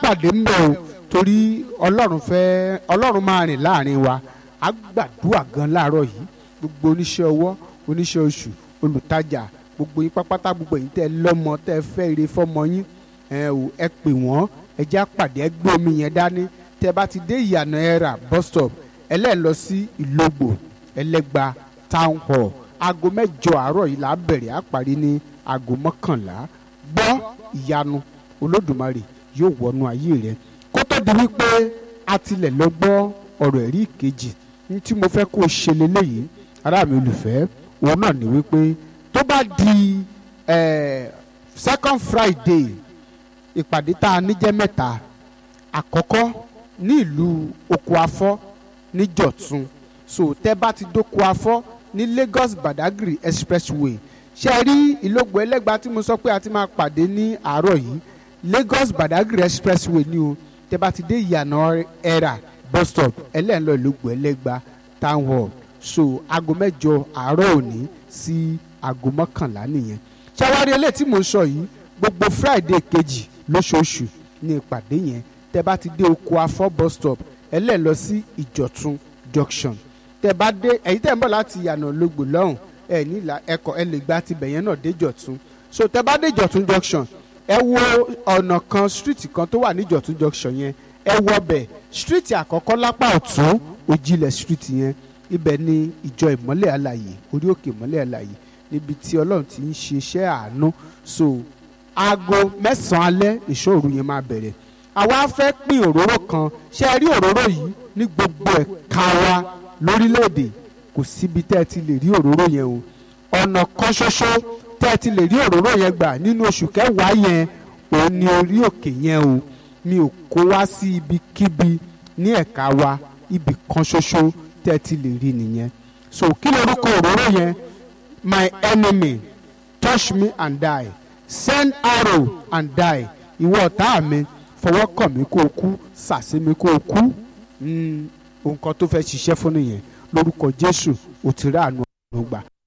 pàdé ń bẹ̀ o torí ọlọ́run fẹ́ ọlọ́run máa rìn láàrin wa á gbàdúrà gan láàárọ̀ yìí gbogbo oníṣẹ́ ọwọ́ oníṣẹ́ oṣù olùtajà gbogbo yín pápátá gbogbo yín tẹ́ lọ́mọ tẹ́ fẹ́ ire fọ́mọ yín ẹ ò ẹ pè wọ́n ẹ já pàdé ẹ gbé omi yẹn dání tẹ́ bá ti dé ìyànà ẹ̀rà bus stop ẹlẹ́ẹ̀ lọ sí ìlógbò ẹlẹ́gba town hall aago mẹ́jọ àárọ̀ yìí là á bẹ̀rẹ̀ á parí ní aago mọ́kànlá gbọ́ ìyanu olódùmarè yóò wọnú ayé rẹ kó tó di wípé a tilẹ̀ lọ gbọ́ ọ̀rọ̀ ẹ̀rí ìkejì ní tí mo fẹ́ kó o ṣe leléyìí ará mi olùfẹ́ òun náà ní wípé tó bá di eh, second friday ìpàdé tá a níjẹ́ mẹ́ta àkọ́kọ́ ní ìlú oko afọ́ ní jọ̀tún so tẹ́ bá ti dóko afọ́ ní lagos badagry expressway ṣe rí ìlógbò ẹlẹ́gba tí mo sọ pé a ti máa pàdé ní àárọ̀ yìí lagos badagry expressway ni o tẹ́ bá ti dé ìyànà ẹ̀rà bus stop ẹlẹ́ńlọ ìlógbò ẹlẹ́gba town hall so aago mẹ́jọ àárọ̀ òní sí aago mọ́kànlá nìyẹn ṣàwárí eléyìí tí mo ń sọ yìí gbogbo friday kejì lóṣooṣù ní ìpàdé yẹn tẹ́ bá ti dé oko afọ́ bus stop ẹlẹ́ẹ̀ lọ sí ìjọ̀tún junction tẹ́ bá dé ẹ̀yin tẹ́ ń bọ̀ láti yànà lógbò lọ́hùn ẹ nílà ẹkọ ẹ lè gba tibẹ̀ yẹn náà dé ìjọ̀tún so tẹ́ bá dé ìjọ̀tún junction ẹ wo ọ̀nà kan street kan tó wà ní ìjọ̀tún junction yẹn ẹ wọ bẹ̀ street àkọ́kọ́ lápá ọ̀tún òjìlẹ̀ street yẹn ibẹ̀ ni ìjọ ìmọ́lẹ̀ àlàyé orí òkè ìmọ́lẹ̀ àlàyé níbi tí ọlọ́run ti ń ṣe iṣẹ́ àánú so aago mẹ́sàn-án alẹ́ ìṣòro yẹn máa bẹ̀rẹ̀ àwa fẹ́ pín òróró kan ṣé ẹ rí òróró yìí ní gbogbo ẹ̀ka wa lórílẹ̀‐èdè kò síbi tẹ́ ẹ ti lè rí òróró yẹn o ọ̀nà kan ṣoṣo tẹ́ ẹ ti lè rí òróró yẹn gbà nínú oṣù kẹwàá yẹn òun ni orí òkè yẹn o mi ò kó wá sí ibikíbi ní ẹ̀ka wa ibì kan ṣoṣo tẹ́ ẹ ti lè rí nìyẹn so kí lorúkọ òróró yẹn my enemy touch me and die send arrow and die ìwọ ọ̀tá mi fọwọ́ kàn mí kó o kú sàsí mi kó o kú nǹkan tó fẹ́ ṣiṣẹ́ fún nìyẹn lórúkọ jésù ò ti rí àánú ọ̀run gbà